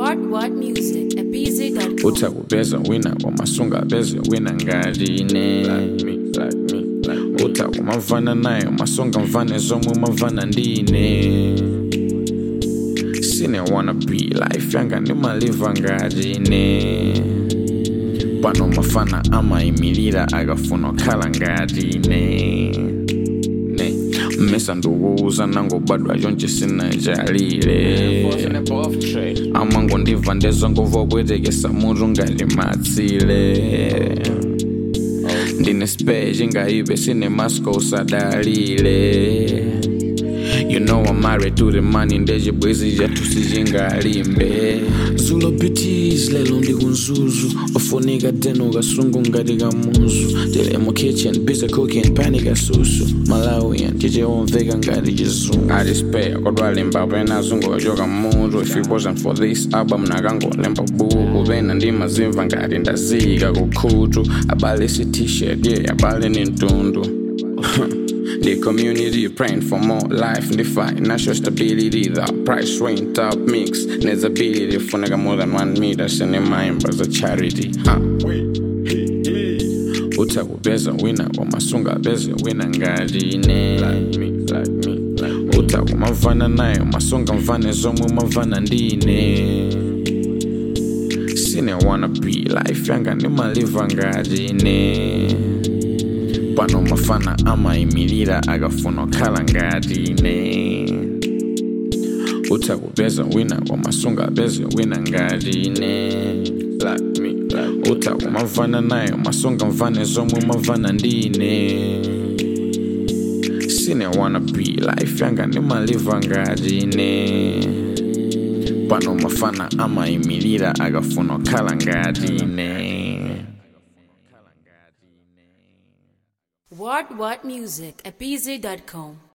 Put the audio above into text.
What What Music at BZ.com. uthi akubeza wina kwamasunga beze wina ngatine uthi akumavana nayo masonga mvane zomwe mavana ndine sine wanna be life yanga ndimaliva ngatine pano mafana amayimirira akafuna okhala ngatine ne mmesa ndikuuza nangobadwa chonche sinajalile amango ndibva ndezvangobva kuitekesa mutu ngalimatsile ndine spe chingaive sine masco usadalile You know I'm married to the money ndechibwezi chathu sichingalimbe zulo beauties lelo ndikunzuzu ofunika teno kasungu ngati kamuzu tele mu kitchen busy cooking pani kasusu malawian chichiomveka ngati chizungu atispare kodwa lemba pena zungochoka mutu if it wasn't for this album nakangolemba buku pena ndimazimva ngati ndazika kukhutu abale si t-shirt yeah abale ni mtundu The community praying for more life and the financial stability. The price went up, mix needs ability. Funega more than one meter, sending my as a charity. Huh? Uta kubeza wina kwamasunga beze wina ngatine uta kumavana nayo masonga mvane zomwe mavana ndine sine wanna be life yanga ndimaliva ngatine pano mafana amayimirira akafuna okhala ngatine utha kupeza wina kwamasunga beze wina ngatine utha kumavana nayo masonga mvane zomwe mavana ndine sine wanna be life yanga ndimaliva ngatine pano mafana amayimirira akafuna okhala ngatine What What Music at BZ.com.